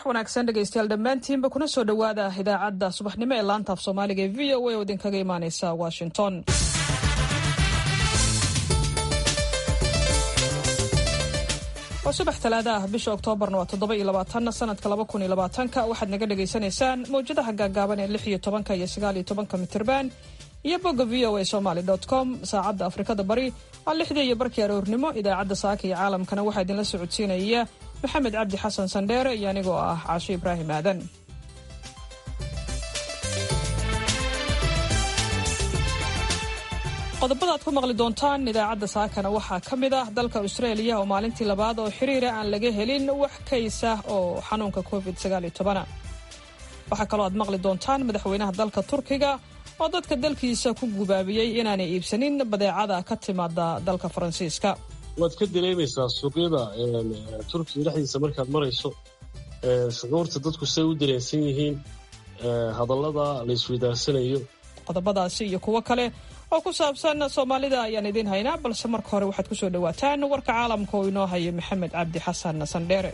wanaagsan dhegaystayaal dhammaantiinba kuna soo dhowaada idaacadda subaxnimo ee laanta af soomaaliga ee v o a oo idinkaga imaaneysa washington waa subax talaada ah bisha oktoobarna waa toddoba iyo labaatan sanadka laba kun iyo labaatanka waxaad naga dhagaysanaysaan mawjadaha gaagaaban ee lix iyo tobanka iyo sagaal iyo tobanka mitirban iyo bogga v o a somaly com saacadda afrikada bari waa lixdii iyo barkii aroornimo idaacadda saaka iyo caalamkana waxaa idinla socodsiinaya maxamed cabdi xasan sandheere iyo anigoo ah caasho ibraahim aadan qodobada aad ku maqli doontaan idaacadda saakana waxaa ka mid ah dalka austraeliya oo maalintii labaad oo xiriira aan laga helin wax kaysa oo xanuunka covid waxaa kaloo aad maqli doontaan madaxweynaha dalka turkiga oo dadka dalkiisa ku gubaabiyey inaanay iibsanin badeecada ka timaada dalka faransiiska waad ka dareemaysaa suuqyada turkiga dhexdiisa markaad marayso shucuurta dadku say u dareensan yihiin hadallada la isweydaarsanayo qodobadaasi iyo kuwo kale oo ku saabsan soomaalida ayaan idiin haynaa balse marka hore waxaad ku soo dhowaataan warka caalamka oo inoo haya maxamed cabdi xasan sandheere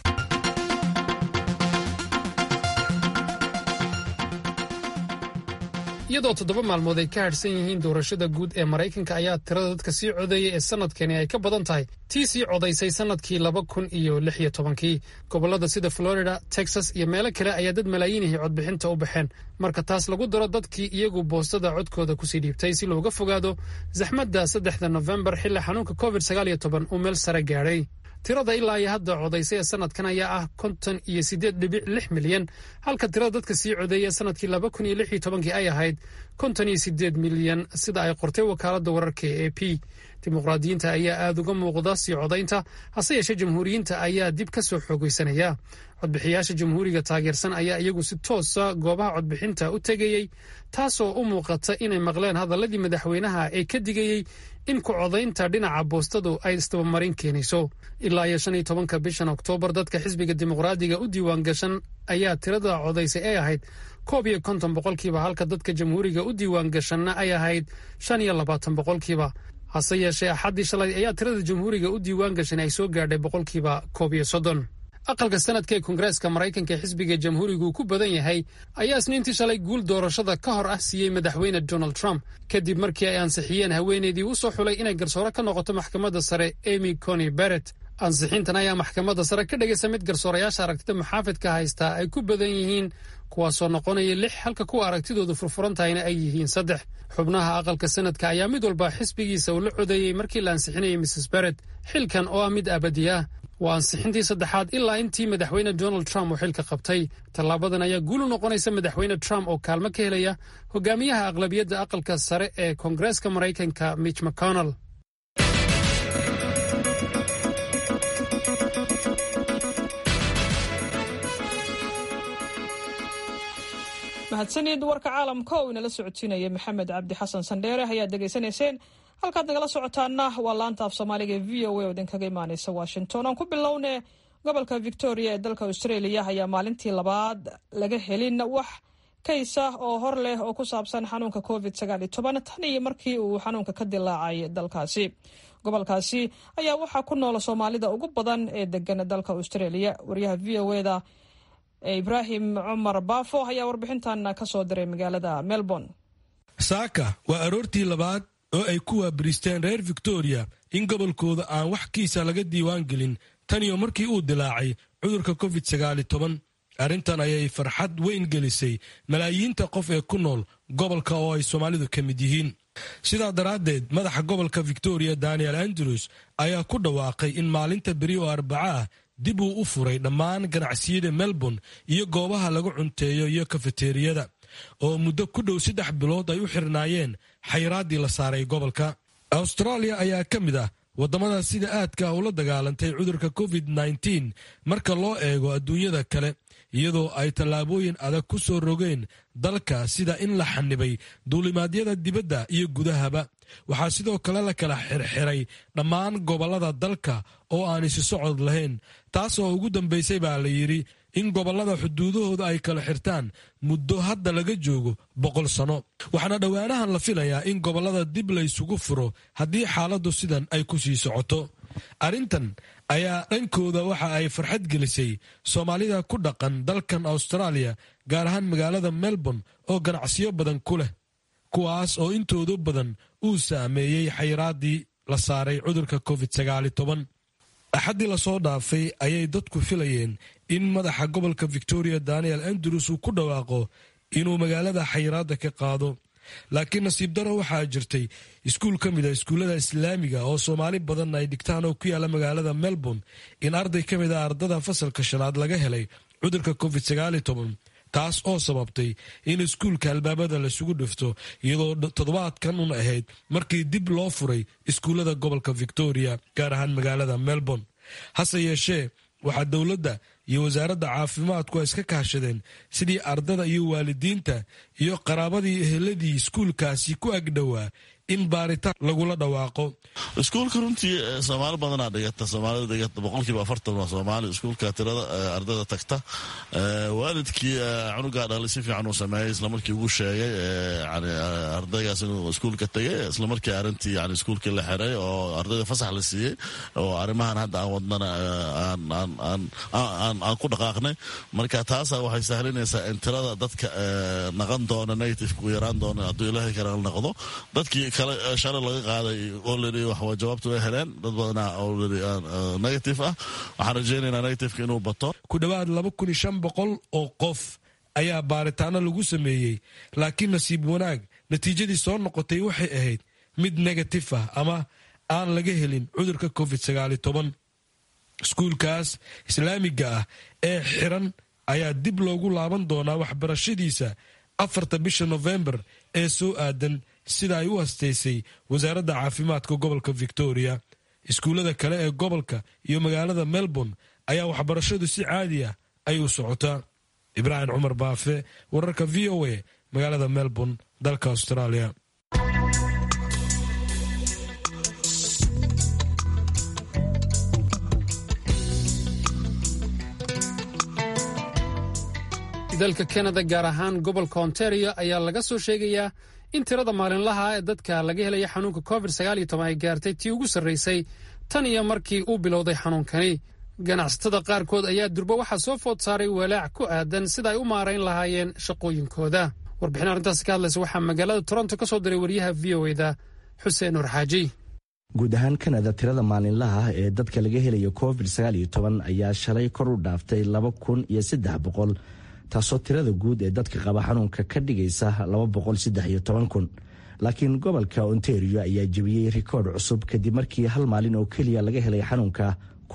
iyadoo toddoba maalmood ay ka hadhsan yihiin doorashada guud ee maraykanka ayaa tirada dadka sii codeeyay ee sanadkani ay ka badan tahay tii sii codaysay sanadkii laba kun iyo lix iyo tobankii gobollada sida florida texas iyo meelo kale ayaa dad malaayiinihii codbixinta u baxeen marka taas lagu daro dadkii iyagu boostada codkooda kusii dhiibtay si looga fogaado zaxmadda saddexda nofembar xilli xanuunka covid sagaal iyo toban uu meel sare gaadhay tirada ilaa iyo hadda codaysay ee sanadkan ayaa ah konton iyo siddeed dhibic lix milyan halka tirada dadka sii codeeyay sanadkii laba kun iyo lix iyo tobankii ay ahayd konton iyo siddeed milyan sida ay qortay wakaaladda wararka ee a p dimuqraadiyiinta ayaa aada uga muuqda sii codaynta hase yeeshee jamhuuriyiinta ayaa dib ka soo xoogaysanaya codbixiyaasha jamhuuriga taageersan ayaa iyagu si toosa goobaha codbixinta u tegayey taasoo u muuqata inay maqleen hadalladii madaxweynaha ee ka digayey in ku codaynta dhinaca boostadu ay isdabamarin keenayso ilaa iyo shan iyo tobanka bishan oktoobar dadka xisbiga dimuqraadiga u diiwaan gashan ayaa tirada codaysay ay ahayd koob iyo konton boqolkiiba halka dadka jamhuuriga u diiwaan gashanna ay ahayd shan iyo labaatan boqolkiiba hase yeeshee axaddii shalay ayaa tirada jamhuuriga u diiwaan gashan ay soo gaadhay boqolkiiba koob iyo soddon aqalka sanadka ee koongareeska maraykanka ee xisbiga jamhuurigu uu ku badan yahay ayaa isniintii shalay guul doorashada ka hor ah siiyey madaxweyne donald trump kadib markii ay ansixiyeen haweeneydii u soo xulay inay garsoore ka noqoto maxkamadda sare emy coni barrett ansixintan ayaa maxkamadda sare ka dhigaysa mid garsoorayaasha aragtida muxaafidka haystaa ay ku badan yihiin kuwaasoo noqonaya lix halka kuwa aragtidoodu furfuran tahayna ay yihiin saddex xubnaha aqalka sanadka ayaa mid walba xisbigiisa uu la codeeyey markii la ansixinayay mrs barrett xilkan oo ah mid abadi ah waa ansixintii saddexaad ilaa intii madaxweyne donald trump uu xilka qabtay tallaabadan ayaa guul u noqonaysa madaxweyne trump oo kaalmo ka helaya hogaamiyaha aqlabiyadda aqalka sare ee koongareeska maraykanka mitch mcconnell mahadsanid warka caalamka oo inala socodsiinaya maxamed cabdi xasan sandheere ayaad degeysanayseen halkaad nagala socotaana waa laanta af soomaaliga ee v o a oo idinkaga imaaneysa washington aan ku bilowne gobolka victoria ee dalka australia ayaa maalintii labaad laga helin wax kaysa oo hor leh oo ku saabsan xanuunka covid tan iyo markii uu xanuunka ka dilaacay dalkaasi gobolkaasi ayaa waxaa ku noola soomaalida ugu badan ee degan dalka australia waryaha v o eda ibraahim cumar baafo ayaa warbixintan ka soo diray magaalada melbourne saaka waa aroortii labaad oo ay ku waabiristeen reer victoria in gobolkooda aan wax kiisa laga diiwaan gelin tan iyo markii uu dilaacay cudurka covid arrintan ayay farxad weyn gelisay malaayiinta qof ee ku nool gobolka oo ay soomaalidu ka mid yihiin sidaa daraaddeed madaxa gobolka victoria daniel andrews ayaa ku dhawaaqay in maalinta beri oo arbaca ah dib uu u furay dhammaan ganacsiyada melbourne iyo goobaha lagu cunteeyo iyo kafeteriyada oo muddo ku dhow saddex bilood ay u xirnaayeen xayraaddii la saaray gobolka australia ayaa ka mid ah waddamada sida aadka ula dagaalantay cudurka covid marka loo eego adduunyada kale iyadoo ay tallaabooyin adag ku soo rogeen dalka sida in la xanibay duulimaadyada dibadda iyo gudahaba waxaa sidoo kale la kala xirxiray dhammaan gobollada dalka oo aan isi socod lahayn taasoo ugu dambaysay baa la yidhi in gobollada xuduudahooda ay kala xirtaan muddo hadda laga joogo boqol sano waxaana dhowaanahan la filayaa in gobollada dib la ysugu furo haddii xaaladdu sidan ay ku sii socoto arrintan ayaa dhankooda waxa ay farxad gelisay soomaalida ku dhaqan dalkan austraaliya gaar ahaan magaalada melbourne oo ganacsiyo badan ku leh kuwaas oo intoodu badan uu saameeyey xayiraadii la saaray cudurka covid axaddii lasoo dhaafay ayay dadku filayeen in madaxa gobolka victoria daniel andrews uu ku dhawaaqo inuu magaalada xayiraadda ka qaado laakiin nasiib daro waxaa jirtay iskuul ka mid a iskuullada islaamiga oo soomaali badan ay dhigtaan oo ku yaalla magaalada melbourne in arday ka mid a ardada fasalka shanaad laga helay cudurka covid taas oo sababtay in iskuulka albaabada laisugu dhifto iyadoo toddobaadkan un ahayd markii dib loo furay iskuullada gobolka victoria gaar ahaan magaalada melbourne hase yeeshee waxaa dowladda iyo wasaaradda caafimaadku ay iska kaashadeen sidii ardada iyo waalidiinta iyo qaraabadii eheladii iskuulkaasi ku agdhowaa in baaritaan lagula dhawaaqo iskuulka runtii soomaali badanaa dhigata soomaalida dhigata boqolkiiba afartan waa soomaali iskuulka tirada ardada tagta waalidkii cunugaa dhalay si fiican uu sameeyey islamarkii ugu sheegay yani ardaygaas inuu iskuulka tegay islamarkii arrintii yani iskuulkii la xiray oo ardayda fasax la siiyey oo arrimahan hadda aan wadnana aan ku dhaqaaqnay marka taasa waxay sahlinaysaa in tirada dadka naqan doona negative ku yaraan doona hadduu ilaahay kale noqdo dadkii kale shalay laga qaaday already waxwa jawaabtu way heleen dad badanaa already negative ah waxaan rajaynaynaa negativeka inuu bato ku dhowaad laba kun iyo shan boqol oo qof ayaa baaritaano lagu sameeyey laakiin nasiib wanaag natiijadii soo noqotay waxay ahayd mid negatif ah ama aan laga helin cudurka covid sagaali toban iskuulkaas islaamiga ah ee xiran ayaa dib loogu laaban doonaa waxbarashadiisa afarta bisha nofembar ee soo aadan sida ay u hastaysay wasaaradda caafimaadka gobolka victoria iskuullada kale ee gobolka iyo magaalada melbourne ayaa waxbarashadu si caadi ah ay u socotaa ibraahim cumar baafe wararka v o a magaalada melbourne dalka australia dalka kanada gaar ahaan gobolka ontario ayaa laga soo sheegayaa in tirada maalinlaha ee dadka laga helaya xanuunka covid ay gaartay tii ugu sarraysay tan iyo markii uu bilowday xanuunkani ganacsatada qaarkood ayaa durba waxaa soo food saaray walaac ku aadan sida ay u maarayn lahaayeen shaqooyinkooda warbixin arrintaasi ka hadlaysa waxaa magaalada toronto ka soo diray wariyaha v o eda xuseen nur xaaji guud ahaan kanada tirada maalinlaha ah ee dadka laga helayo covid ayaa shalay kor u dhaaftay laba kun iyo saddex boqol taasoo tirada guud ee dadka qaba xanuunka ka dhigaysa kun laakiin gobolka ontario ayaa jebiyey rikoodh cusub kadib markii hal maalin oo keliya laga helay xanuunka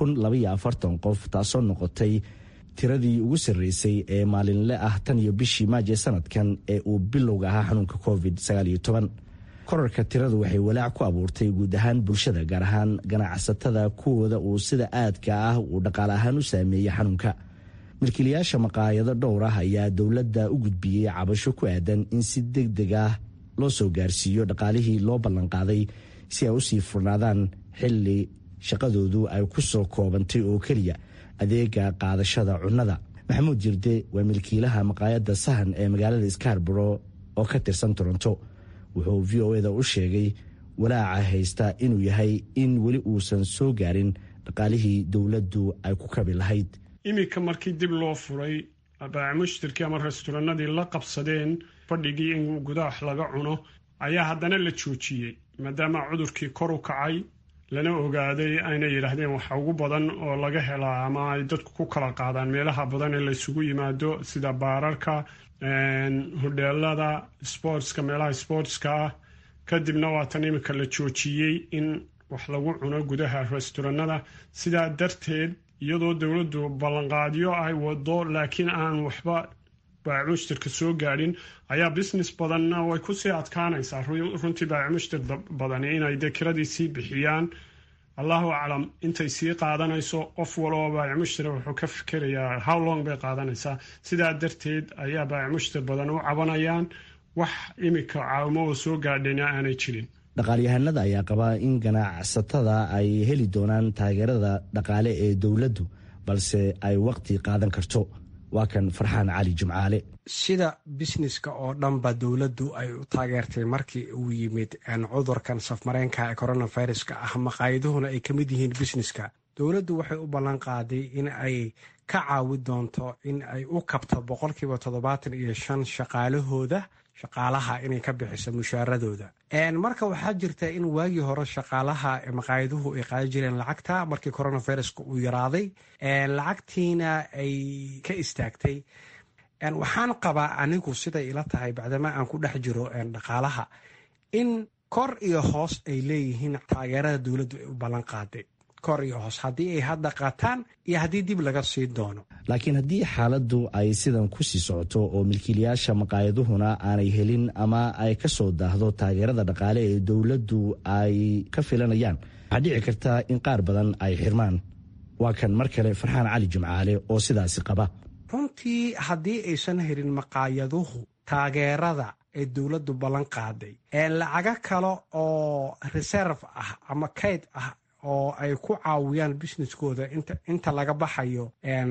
qof taasoo noqotay tiradii ugu sarreysay ee maalinle ah tan iyo bishii maaje sanadkan ee uu bilowga ahaa xanuunka covid korarka tiradu waxay walaac ku abuurtay guud ahaan bulshada gaar ahaan ganacsatada kuwooda uu sida aadka ah uu dhaqaale ahaan u saameeyey xanuunka milkiilayaasha maqaayado dhowr ah ayaa dowladda u gudbiyey cabasho ku aadan in si deg deg ah loo soo gaarsiiyo dhaqaalihii loo ballanqaaday si ay usii furnaadaan xilli shaqadoodu ay ku soo koobantay oo keliya adeega qaadashada cunnada maxamuud jirde waa milkiilaha maqaayadda sahan ee magaalada skarboro oo ka tirsan toronto wuxuu v o eda u sheegay walaaca haysta inuu yahay in weli uusan soo gaarin dhaqaalihii dowladdu ay ku kabi lahayd iminka markii dib loo furay baamushtirkii ama restoranadii la qabsadeen fadhigii in gudaha wax laga cuno ayaa haddana la joojiyey maadaama cudurkii kor u kacay lana ogaaday ayna yidhaahdeen waxa ugu badan oo laga helaa ama ay dadku ku kala qaadaan meelaha badan ee laysugu yimaado sida baararka hodheelada sportska meelaha sportska ah kadibna waatan iminka la joojiyey in wax lagu cuno gudaha restoranada sidaa darteed iyadoo dowladdu ballanqaadyo ay wado laakiin aan waxba baacimushtirka soo gaadhin ayaa business badanna way kusii adkaanaysaa runtii baacimushtir badani inay dee kiradii sii bixiyaan allahu aclam intay sii qaadanayso qof waloo baacimushtira wuxuu ka fikerayaa how long bay qaadanaysaa sidaa darteed ayaa baacimushtir badan u cabanayaan wax imika caawimo oo soo gaadhayna aanay jirin dhaqaalyahanada ayaa qabaa in ganacsatada ay heli doonaan taageerada dhaqaale ee dowladdu balse ay waqti qaadan karto waa kan farxaan cali jimcaale sida bisneska oo dhanba dowladdu ay u taageertay markii uu yimid cudurkan safmareenka ee coronaviruska ah maqaayaduhuna ay ka mid yihiin bisneska dowladdu waxay u ballan qaaday in ay ka caawi doonto in ay u kabto boqolkiiba toddobaatan iyo shan shaqaalahooda shaqaalaha inay ka bixiso mushaaradooda marka waxaa jirta in waagii hore shaqaalaha maqaayaduhu ay qaadi jireen lacagta markii coronaviruska uu yaraaday lacagtiina ay ka istaagtay waxaan qabaa anigu siday ila tahay bacdama aan ku dhex jiro dhaqaalaha in kor iyo hoos ay leeyihiin taageerada dowladdu ay u ballan qaaday kor iyo hoos haddii ay hadda qaataan iyo haddii dib laga sii doono laakiin haddii xaaladdu ay sidan ku sii socoto oo milkiilayaasha maqaayaduhuna aanay helin ama ay ka soo daahdo taageerada dhaqaale ee dowladdu ay ka filanayaan waxaa dhici karta in qaar badan ay xirmaan waa kan mar kale farxaan cali jimcaale oo sidaasi qaba runtii haddii aysan helin maqaayaduhu taageerada ee dowladdu ballan qaaday lacago kale oo reserve ah ama kayd ah oo ay ku caawiyaan businesskooda inta laga baxayo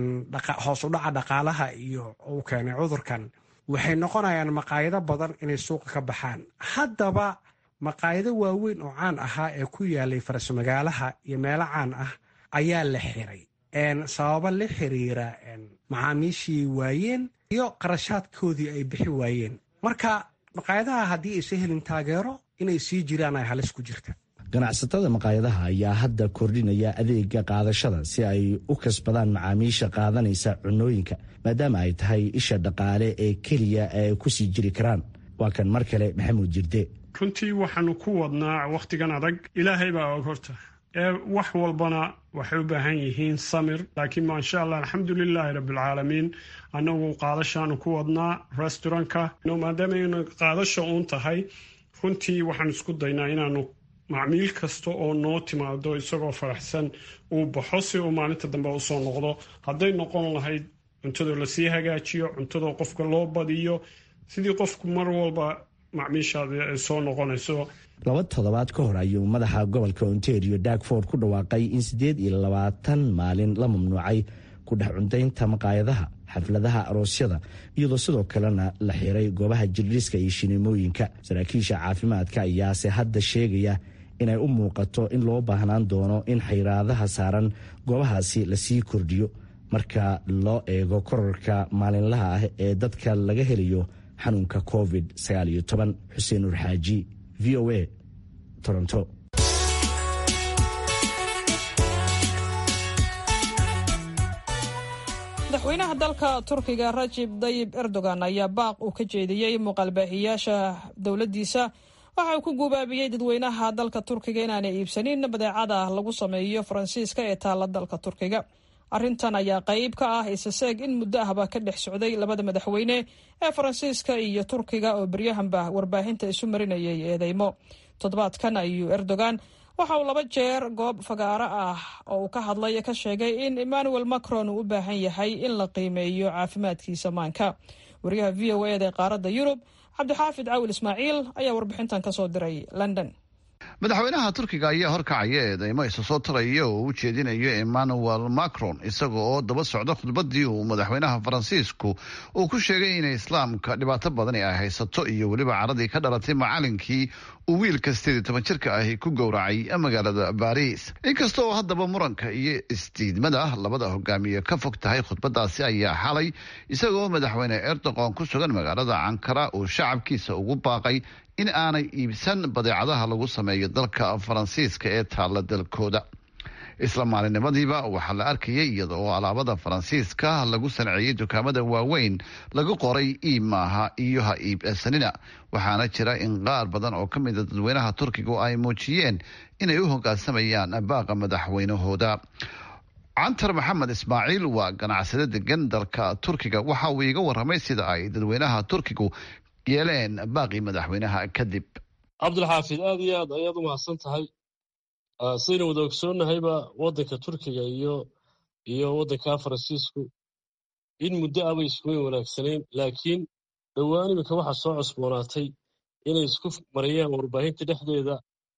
hoos u dhaca dhaqaalaha iyo uu keenay cudurkan waxay noqonayaan maqaayado badan inay suuqa ka baxaan haddaba maqaayado waaweyn oo caan ahaa ee ku yaalay farasmagaalaha iyo meelo caan ah ayaa la xiray sababo la xiriira macaamiishii waayeen iyo qarashaadkoodii ay bixi waayeen marka maqaayadaha haddii aysan helin taageero inay sii jiraan ay halis ku jirta ganacsatada maqaayadaha ayaa hadda kordhinaya adeega qaadashada si ay u kasbadaan macaamiisha qaadanaysa cunooyinka maadaama ay tahay isha dhaqaale ee keliya ay ku sii jiri karaan waa kan mar kale maxamuud jirde runtii waxaanu ku wadnaa wakhtigan adag ilaahay baa og horta ee wax walbana waxay u baahan yihiin samir laakiin maasha allah alxamdulilaahi rabbilcaalamiin annagu qaadashaanu ku wadnaa restaurantka maadaama aynu qaadasha uun tahay runtii waxaan isku daynaa inaanu macmiil kasta oo noo timaado isagoo faraxsan uu baxo si uu maalinta dambe usoo noqdo hadday noqon lahayd cuntadoo lasii hagaajiyo cuntadoo qofka loo badiyo sidii qofku mar walba macmiishaadi ay soo noqonayso laba toddobaad ka hor ayuu madaxa gobolka ontario dagford ku dhawaaqay in siddeed iyo labaatan maalin la mamnuucay ku dhex cuntaynta maqaayadaha xafladaha aroosyada iyadoo sidoo kalena la xiray goobaha jirdhiska iyo shineemooyinka saraakiisha caafimaadka ayaase hadda sheegaya inay u muuqato in loo baahnaan doono in xayraadaha saaran goobahaasi lasii kordhiyo marka loo eego korarka maalinlaha ah ee dadka laga helayo xanuunka covid xuseen urxaaji v o a toronto madaxweynaha dalka turkiga rajib dayib erdogan ayaa baaq uu ka jeediyey muuqaalbaahiyaasha dowladdiisa waxa uu ku gubaabiyey dadweynaha dalka turkiga inaanay iibsanin badeecada lagu sameeyo faransiiska ee taalla dalka turkiga arrintan ayaa qayb ka ah isaseeg in muddo ahba ka dhex socday labada madaxweyne ee faransiiska iyo turkiga oo beryahanba warbaahinta isu marinayay eedeymo toddobaadkan ayuu erdogan waxa uu laba jeer goob fagaaro ah oo uu ka hadlay ka sheegay in emmanuel macron uu u baahan yahay in la qiimeeyo caafimaadkiisa maanka wariyaha v o eda ee qaaradda yurub cabdixaafid cawil ismaaciil ayaa warbixintan ka soo diray london madaxweynaha turkiga ayaa horkacaya eedeymo isa soo taraya oo u jeedinayo emmanuel macron isaga oo daba socda khudbadii uu madaxweynaha faransiisku uu ku sheegay inay islaamka dhibaato badani ay haysato iyo weliba caradii ka dhalatay macalinkii uu wiilka sideed iyo toban jirka ahi ku gowracay magaalada baris inkasta oo haddaba muranka iyo isdiidmada labada hogaamiye ka fog tahay khudbadaasi ayaa xalay isagoo madaxweyne erdogan ku sugan magaalada cankara uu shacabkiisa ugu baaqay in aanay iibsan badeecadaha lagu sameeyo dalka faransiiska ee taalla dalkooda isla maalinimadiiba waxaa la arkayay iyada oo alaabada faransiiska lagu sanceeyey dukaamada waaweyn lagu qoray iib maaha iyo ha iibsanina waxaana jira in qaar badan oo ka mida dadweynaha turkiga ay muujiyeen inay u hogaansamayaan baaqa madaxweynahooda cantar maxamed ismaaciil waa ganacsade degan dalka turkiga waxa uu iiga waramay sida ay dadweynaha turkigu yeeleen baaqii madaxweynaha kadib cabdulxaafid aad iyo aad ayaad u mahadsan tahay sidaynu wada ogsoonnahayba waddanka turkiga iyo iyo waddanka faransiisku in muddo abay iskuweyn wanaagsanayn laakiin dhowaan iminka waxaa soo cusboonaatay inay isku marayaan warbaahinta dhexdeeda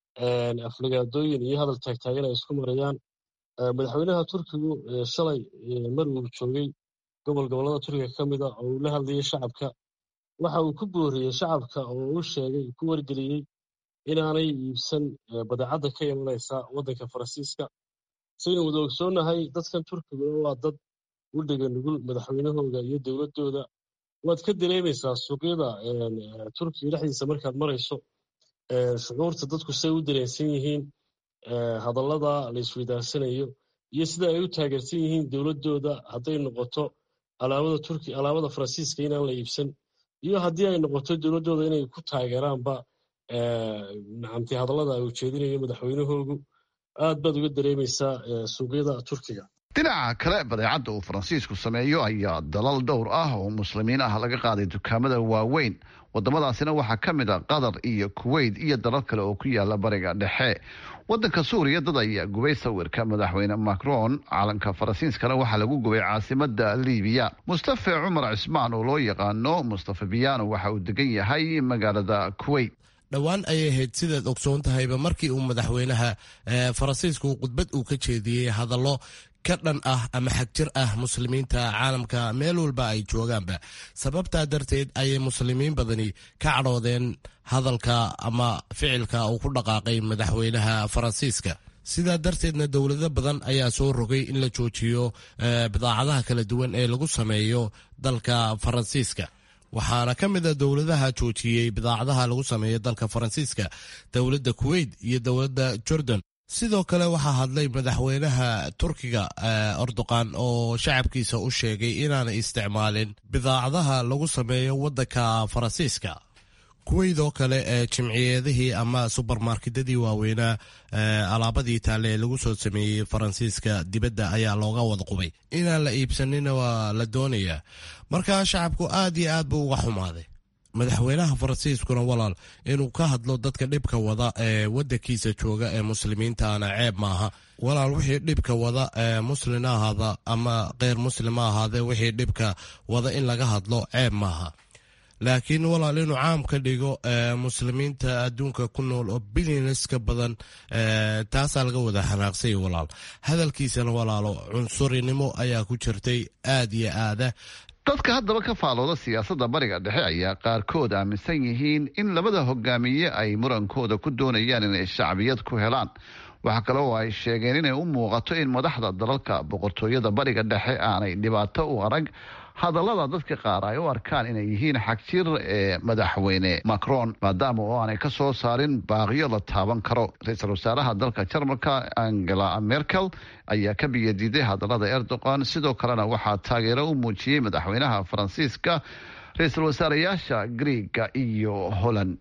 aflagaadooyin iyo hadal taagtaagan ay isku marayaan madaxweynaha turkigu shalay mar uu joogay gobol gobollada turkiga ka mid a oo uu la hadlayay shacabka waxa uu ku booriyey shacabka oo u sheegay ku wargeliyey inaanay iibsan badeecadda ka imanaysa waddanka faransiiska saynu wada ogsoonnahay dadkan turkiga waa dad u dhega nugul madaxweynahooda iyo dowladdooda waad ka dareemaysaa suuqyada turkiga dhexdiisa markaad marayso shucuurta dadku say u dareensan yihiin hadallada la isweydaarsanayo iyo sida ay u taageersan yihiin dowladdooda hadday noqoto alaabada turki alaabada faransiiska inaan la iibsan iyo haddii ay noqoto dowladdooda inay ku taageeraanba nacamti hadallada ay ujeedinayo madaxweynahoogu aad baad uga dareemaysaa suuqyada turkiga dhinaca kale badeecadda uu faransiisku sameeyo ayaa dalal dhowr ah oo muslimiin ah laga qaaday dukaamada waaweyn wadamadaasina waxaa ka mid a qatar iyo kuweyt iyo dalal kale oo ku yaala bariga dhexe wadanka suuriya dad ayaa gubay sawirka madaxweyne macron calanka faransiiskana waxaa lagu gubay caasimada libiya mustafe cumar cismaan oo loo yaqaano mustafe biyano waxa uu degan yahay magaalada kuweyt dhowaan ayay ahayd sidaad ogsoon tahayba markii uu madaxweynaha faransiisku khudbad uu ka jeediyey hadallo ka dhan ah ama xagjir ah muslimiinta caalamka meel walba ay joogaanba sababtaa darteed ayay muslimiin badani ka cadhoodeen hadalka ama ficilka uu ku dhaqaaqay madaxweynaha faransiiska sidaa darteedna dowlado badan ayaa soo rogay in la joojiyo bidaacadaha kala duwan ee lagu sameeyo dalka faransiiska waxaana ka mid a dowladaha joojiyey bidaacadaha lagu sameeyo dalka faransiiska dowladda kuweyt iyo dowladda jordan sidoo kale waxaa hadlay madaxweynaha turkiga erdogan oo shacabkiisa u sheegay inaanay isticmaalin bidaacadaha lagu sameeyo waddanka faransiiska kuweyd oo kale ee jimciyeedihii ama subermarketadii waaweynaa alaabadii taale ee lagu soo sameeyey faransiiska dibadda ayaa looga wada qubay inaan la iibsanina waa la doonayaa markaa shacabku aad iyo aad buu uga xumaaday madaxweynaha faransiiskuna walaal inuu ka hadlo dadka dhibka wada ee wadankiisa jooga ee muslimiintaana ceeb maaha walaal wixii dhibka wada ee muslin ahaada ama keyr muslim ahaadee wixii dhibka wada in laga hadlo ceeb maaha laakiin walaal inuu caam ka dhigo muslimiinta adduunka ku nool oo bilyanes ka badan taasaa laga wada xanaaqsay walaal hadalkiisana walaalo cunsurinimo ayaa ku jirtay aad iyo aada dadka haddaba ka faalooda siyaasadda bariga dhexe ayaa qaarkood aaminsan yihiin in labada hogaamiye ay murankooda ku doonayaan inay shacbiyad ku helaan waxaa kale oo ay sheegeen inay u muuqato in madaxda dalalka boqortooyada bariga dhexe aanay dhibaato u arag hadallada dadka qaar ay u arkaan inay yihiin xagjir ee madaxweyne macron maadaama oo aanay ka soo saarin baaqyo la taaban karo ra-iisul wasaaraha dalka jarmalka angela merkel ayaa ka biyadiiday hadallada erdogan sidoo kalena waxaa taageero u muujiyey madaxweynaha faransiiska ra-iisul wasaarayaasha griega iyo holland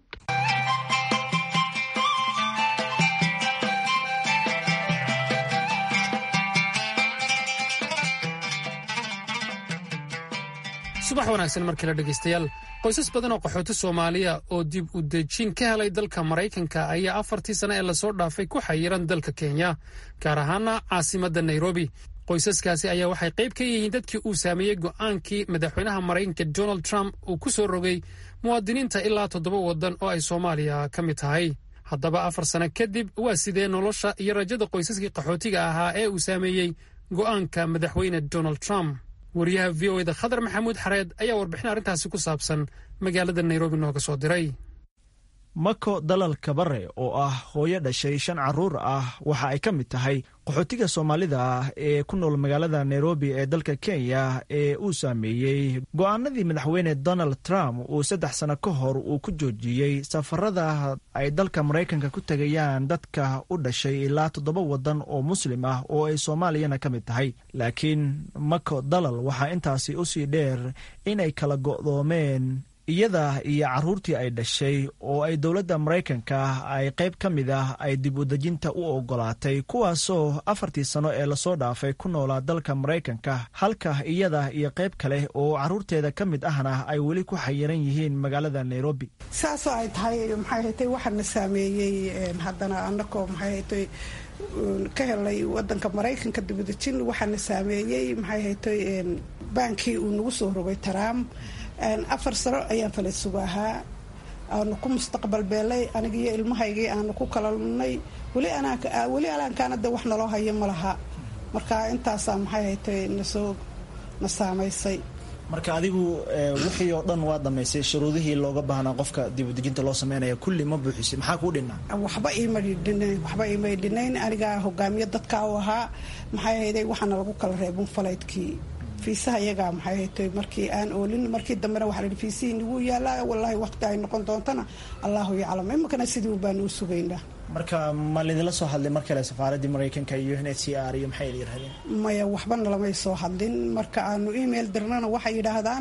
subax wanaagsan mar kale dhegaystayaal qoysas badan oo qaxooti soomaaliya oo dib u dejin ka helay dalka maraykanka ayaa afartii sane ee lasoo dhaafay ku xayiran dalka kenya gaar ahaana caasimadda nairobi qoysaskaasi ayaa waxay qayb ka yihiin dadkii uu saameeyey go'aankii madaxweynaha maraykanka donald trump uu ku soo rogay muwaadiniinta ilaa toddoba waddan oo ay soomaaliya ka mid tahay haddaba afar sano kadib waa sidee nolosha iyo rajada qoysaskii qaxootiga ahaa ee uu saameeyey go'aanka madaxweyne donald trump wariyaha v o eda khadar maxamuud xareed ayaa warbixin arrintaasi ku saabsan magaalada nairobi nooga soo diray mako dalal kabare oo ah hooyo dhashay shan caruur ah waxa ay ka mid tahay qaxootiga soomaalida ah ee ku nool magaalada nairobi ee dalka kenya ee uu saameeyey go'aanadii madaxweyne donald trump uu saddex sano ka hor uu ku joojiyey safarada ay dalka maraykanka ku tegayaan dadka u dhashay ilaa toddoba waddan oo muslim ah oo ay soomaaliyana ka mid tahay laakiin mako dalal waxaa intaasi usii dheer inay kala go'doomeen iyada iyo caruurtii ay dhashay oo ay dowladda maraykanka ay qayb ka mid ah ay dib u dejinta u ogolaatay kuwaasoo afartii sano ee lasoo dhaafay ku noolaa dalka maraykanka halka iyada iyo qayb kale oo caruurteeda ka mid ahna ay weli ku xayiran yihiin magaalada nairobi saasoo ay tahay maxay haytay waxaana saameeyey haddana anakoo maxay haytay ka helay wadanka maraykanka dibudejin waxaana saameeyey maxay haytay baankii uu nagu soo rogay trump afar sano ayaan falaysugu ahaa aanu ku mustaqbal beelay anigiiyo ilmahaygii aanu ku kala lunnay weli alaankaana de wax naloo hayo ma laha marka intaasaa maxay haytay nasoo na saamaysay marka adigu wixii oo dhan waa dhammaysay shuruudihii looga baahnaa qofka dibudejinta loo sameynaya kulli ma buuxisay maxaa kuu dhinaa waxba iima dhinayn waxba iimay dhinayn anigaa hogaamiye dadka u ahaa maxay ahayday waxaana lagu kala reebin falaydkii fiisaha iyagaa maxay haytay markii aan oolin markii dambena waxaa la yidhi fiisihii nagu yaalaa wallaahi waqti ay noqon doontana allahu yaclam iminkana sidii baan u sugaynaa marka ma laydinla soo hadlay mar kale safaaraddii maraykanka iyo n h c r iyo maxay idin yidhahdeen maya waxbana lamay soo hadlin marka aanu email dirnana waxay yidhaahdaan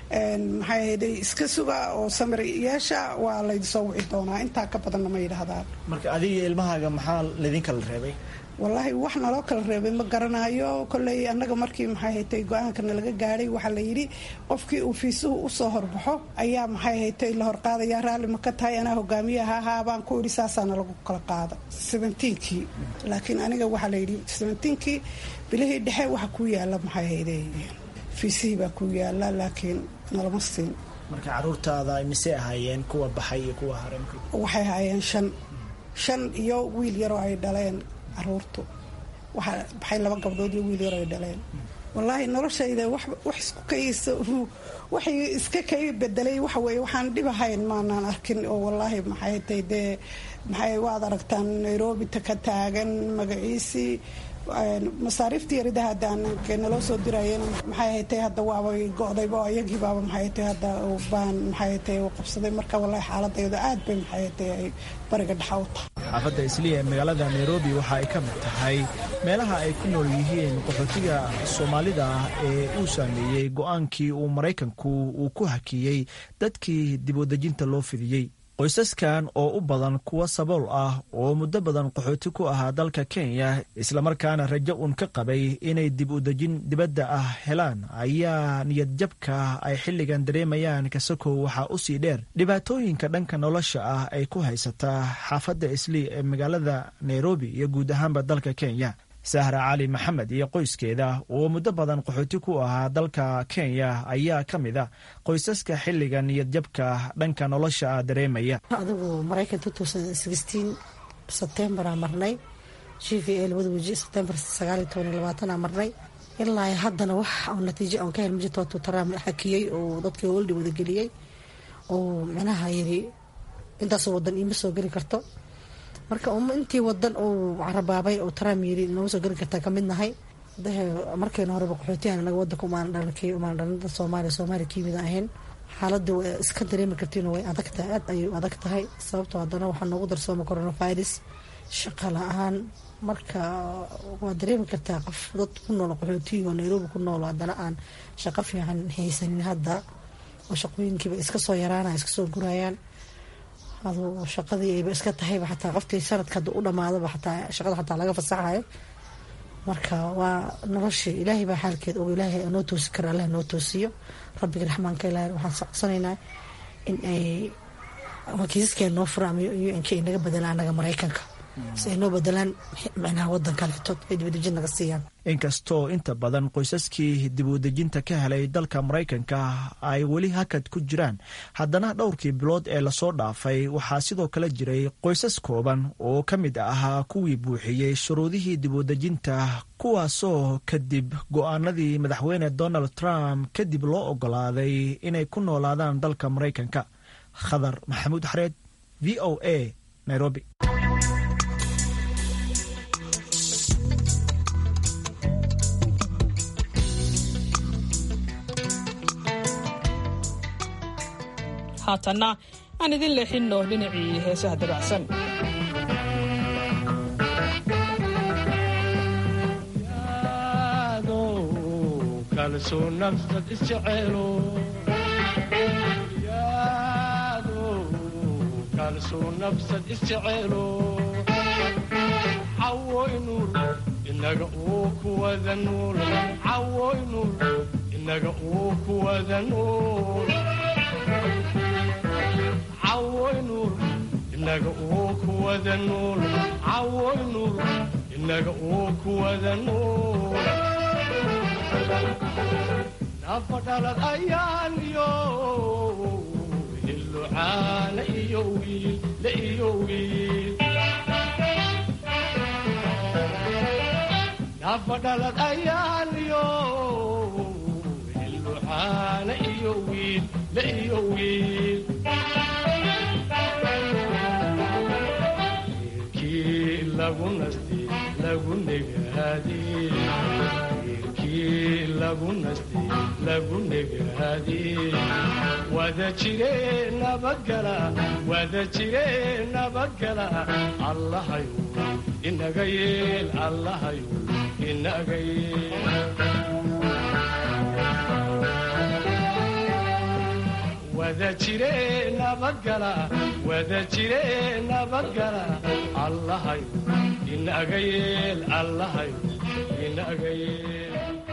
maxay ahayday iska suga oo samir yeesha waa laydinsoo wici doonaa intaa ka badanna ma yidhaahdaan marka adiga ilmahaaga maxaa laydin kala reebay wallaahi wax naloo kala reebay ma garanayo kolley annaga markii maxay haytay go-aankana laga gaadhay waxaa la yidhi qofkii uu fiisuhu usoo horbaxo ayaa maxay haytay la horqaadaya raalli ma ka tahay anaa hogaamiyaha ahaa baan ku idhi saasaana lagu kala qaada seventeenkii laakiin aniga waxaa la yidhi seventeenkii bilihii dhexe waxa ku yaala maxay hayday fiisihii baa ku yaala laakiin nalama siin marka caruurtaada mise ahaayeen kuwa baxay iyo kuwa hare waxay ahaayeen shan shan iyo wiil yaroo ay dhaleen caruurtu waxaa baxay laba gabdhood iyo wiil yaroo ay dhaleen wallaahi noloshayda wax isku kaysa waxay iska kay bedelay waxa weeye waxaan dhib ahayn maanaan arkin oo wallaahi maxay tay dee maxay waad aragtaan nairobi ta ka taagan magaciisii masaariiftii yaridaha hadda naloo soo dirayeen maxay haytay hadda waaba go-dayba iyagii baaba maxay haytay hadda baan maxay haytay u qabsaday marka wallahi xaaladayda aad bay maxay haytay ay bariga dhexa u tahay xaafadda isliya ee magaalada nairobi waxa ay ka mid tahay meelaha ay ku nool yihiin qaxootiga soomaalida ah ee uu saameeyey go-aankii uu maraykanku uu ku hakiyey dadkii dibwadejinta loo fidiyey qoysaskan oo u badan kuwa sabool ah oo muddo badan qaxooti ku ahaa dalka kenya islamarkaana rajo uun ka qabay inay dib u dejin dibadda ah helaan ayaa niyadjabka ay xilligan dareemayaan kasakow waxaa u sii dheer dhibaatooyinka dhanka nolosha ah ay ku haysataa xaafadda islii ee magaalada nairobi iyo guud ahaanba dalka kenya sahra cali maxamed iyo qoyskeeda oo muddo badan qaxooti ku ahaa dalka kenya ayaa ka mid a qoysaska xilliga niyadjabka dhanka nolosha dareemaya adigu maraykan sebtembaraa marnay g v a labada weji sebtembar sagaal iyo toban iyo labaatanaa marnay ilaa haddana wax oo natiijo oon ka hel majirto watuu taraam xakiyey oo dadkii oldi wadageliyey oo micnaha yiri intaasoo wadan iima soo geli karto marka intii wadan uu carabaabay oo taraam yiri inooga soo geli kartaa kamid nahay markayna horeba qaxootiyan anaga wadanka umaan dhalan umaan dhalan dad soomaaliya soomaaliya kiimida ahayn xaaladda way iska dareemi kartiin way adag tahay aad ayay adag tahay sababtoo haddana waxaa noogu darsooma coronavirus shaqa la-aan marka waa dareemi kartaa qof dad ku nool qaxootiga oo nairobi ku nool haddana aan shaqo fiican haysanin hadda oo shaqooyinkiiba iska soo yaraanaya iska soo gurayaan adu shaqadii ayba iska tahayba xataa qofkii sanadka hadda u dhamaadaba xataa shaqada xataa laga fasaxayo marka waa noloshii ilaahay baa xaalkeed og ilaahay noo toosi kara allah noo toosiyo rabbiga raxmaanka ilaahay waxaan socodsanaynaa in ay kiisaskeena noo fura ama un-ka ay naga bedelaan anaga maraykanka si ay noo bedelaan micnaha wadan kaleetood ay dibadejin naga siiyaan inkastoo inta badan qoysaskii dibudejinta ka helay dalka maraykanka ay weli hakad ku jiraan haddana dhowrkii bilood ee lasoo dhaafay waxaa sidoo kale jiray qoysas kooban oo ka mid ahaa kuwii buuxiyey shuruudihii dibudejinta kuwaasoo kadib go-aanadii madaxweyne donald trump kadib loo ogolaaday inay ku noolaadaan dalka maraykanka khadar maxamuud xareed v o a nairobi haatanna aan idin leexinno dhinacii heesaha dabacsan inaga uu kuwada nuul cawoynul inaga uu kuwada nuul cawoynul inaga uu kuwada nuul cawoynul inaga uu kuwada nuul nafadhalad ayaan iyo hillucaana iyo wiil la iyo wiil nafadhalad ayaan iyo caana iyo wiil la iyo wiil reerkii lagu nastay lagu negaadee reerkii lagu nastay lagu negaadee wada jire nabadgala wada jire nabadgala allahayu inaga yeel allahayu inaga yeel wada jire nabadgala wada jire nabadgala allahayu inaga yeel allahayu inaga yeel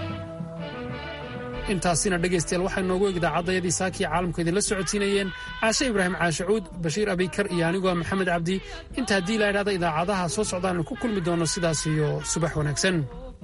intaasina dhegaystayaal waxaa noogu eg idaacadayadii saakii caalamku idinla socodsiinayeen caashe ibraahim caashacuud bashiir abikar iyo anigoo ah maxamed cabdi inta haddii la idhahda idaacadaha soo socdaanu ku kulmi doono sidaas iyo subax wanaagsan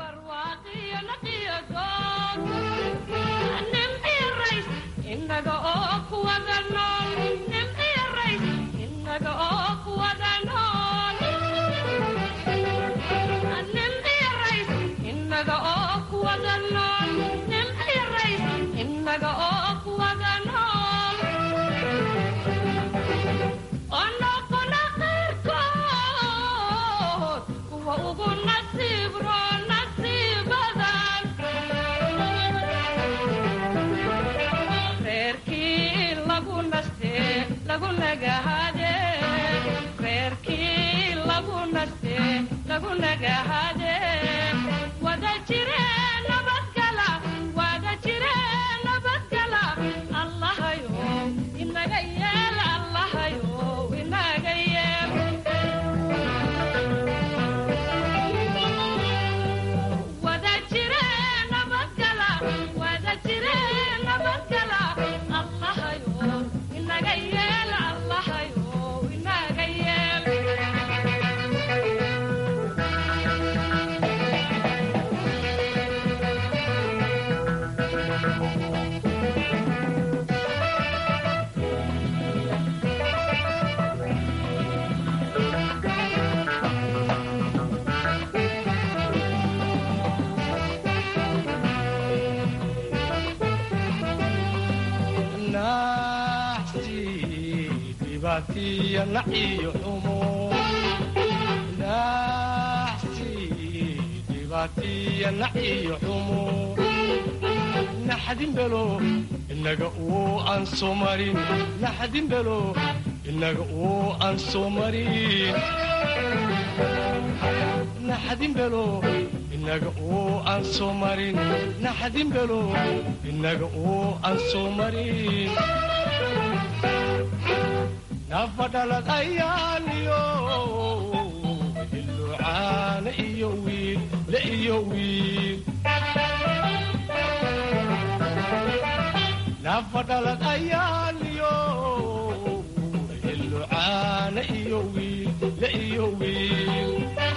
naxdinbelo inaga uu aan soo marin naxdinbelo inaga uu aan soo marin naxdinbelo inaga uu aan soo marin naxdinbelo inaga uu aan soo marin nafadhalad ayaaniyo ilucaana iyo wiil la iyo wiil nafadhalad ayaaniyo ilucaana iyo wiil la iyo wiil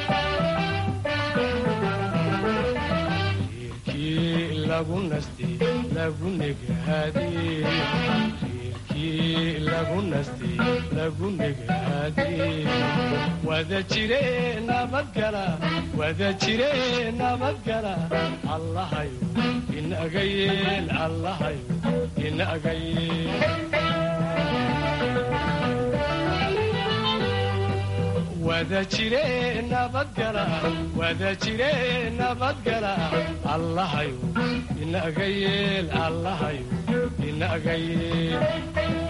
reerkii lagu nastay lagu negaadee lagu nastay lagu negaadee wada jire nabadgala wada jire nabadgala allahayu inaga yeel allahayu inaga yeel wada jire nabadgala wada jire nabadgala allahayu inaga yeel allahayu inaga yeel